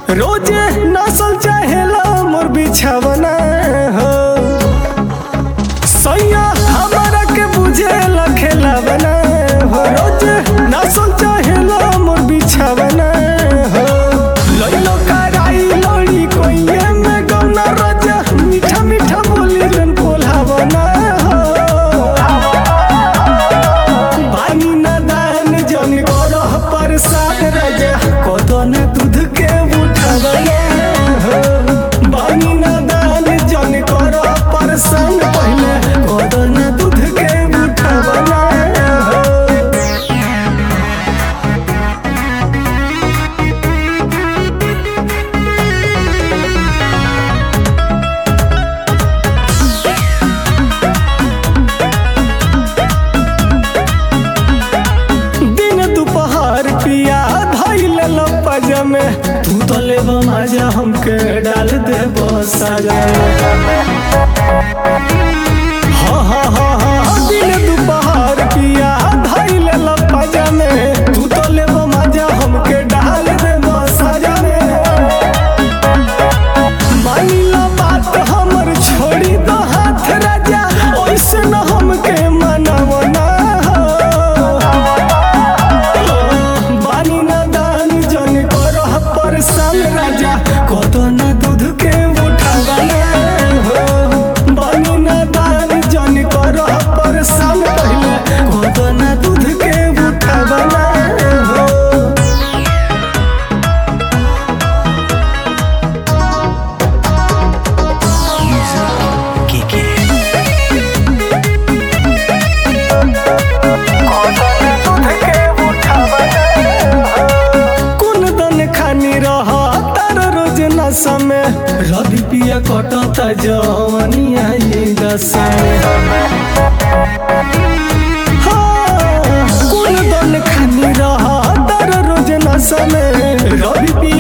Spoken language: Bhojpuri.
रोजे नसल चाहेला मोर बिछावना हो सैया हमारा के बुझे खेलावना हो रोजे नसल चाहेला मोर बिछावना हो लइलो कराई लड़ी कोइए में गौना राजा मीठा मीठा बोली जन कोल्हावना हो बानी ना दान जन करह परसाद राजा कदन दूध के उठावना हो बानी ना दान जन करह परसान पहले कदन दूध के उठावना हो दिन दोपहर पिया धैल लपजा में तू तो ले मजा हमके डाल दे सजा हाँ हाँ हाँ हाँ दिन दोपहर पिया धैल लपजा में तू तो ले मजा हमके डाल दे सजा में मानिला बात हमर छोड़ी दो हाथ राजा ओइसे न हमके मनवना बानी न दान जन करह परसान राजा कत न दूध के उठावना हो बानी न दान जन करह परसान पहले कत न दूध के उठावना हो कुन दन खानी रह तार रोज नशा में रवि पिया कटता जवनिया ये दशा में हाँ, कुन दन खानी रह तार रोज नशा में रवि पिया